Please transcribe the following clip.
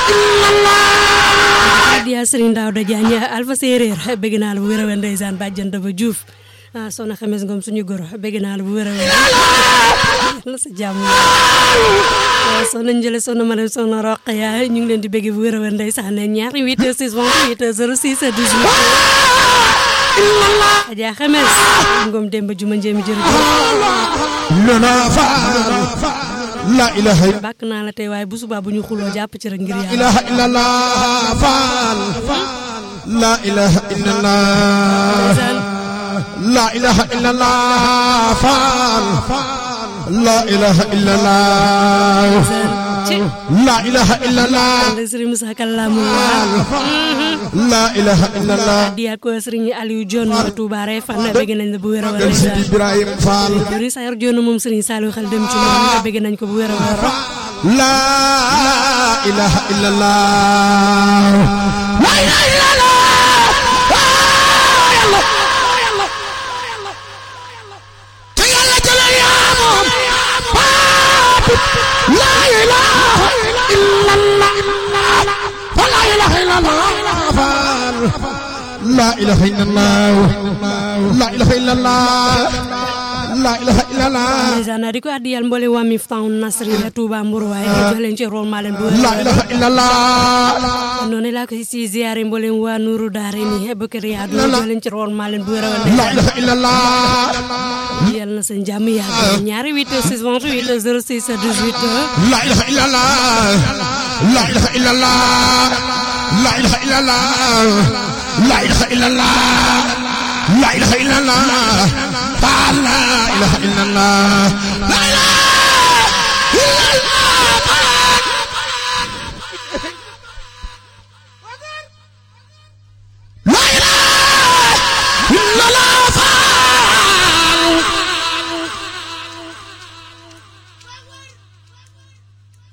diya Serigne Daouda Diagne Alpha Séeréer bëgg naa la bu wér a wér ndeysaan bàjjan dafa Diouf ah soxna Xames Ngom suñu goro bëgg naa la bu wér a wér la sa jàmm waaw soxna Njële soxna Marème soxna Roqaya ñu ngi leen di bëgg bu wér a wér ndeysaan ne ñaari 8 heures 6 28 heures 06 18 Adja Xames Ngom Demba Juma Njéemi jërëjëf lana faal la ilaha bàkk naa la tey waaye bu subaa bu ñu xuloo jàpp ci rek ngir yàlla ilaha illallah faal la ilaha illallah la ilaha illallah faal la ilaha illallah ci la ilaha illallah Serigne Moussa Kallamu la ilaha illallah diya ko Serigne Aliou Dione Touba Refane bëgg nañ la bu wér a wér dem si Ibrahim Fall juri sayar Dione moom Serigne Saliou xel dem ci moom bëgg nañ ko bu wér a wér la ilaha illallah la ilaha illallah te yàlla jëlal yaa moom la ilaha illallah la ilaha illallah la ilaha illallah la ilaha illallah la ilaha illallah ndeysaan di ko addiyal mboole waa Miftahul Nasri la Touba Mbour waaye jox leen ci rôle maa leen bu wér la ilaha illallah noonu laa ko si ziare mboolem waa Nourou Daare ni Bakar Yaadu jox leen ci rôle maa leen bu wér a wér la ilaha illallah yal na seen jàmm yàgg ñaari 8 6 28 06 18 la ilaha illallah la ilaha illallah la ilaha illallah la ilaha illallah la ilaha illallah la ilaha illallah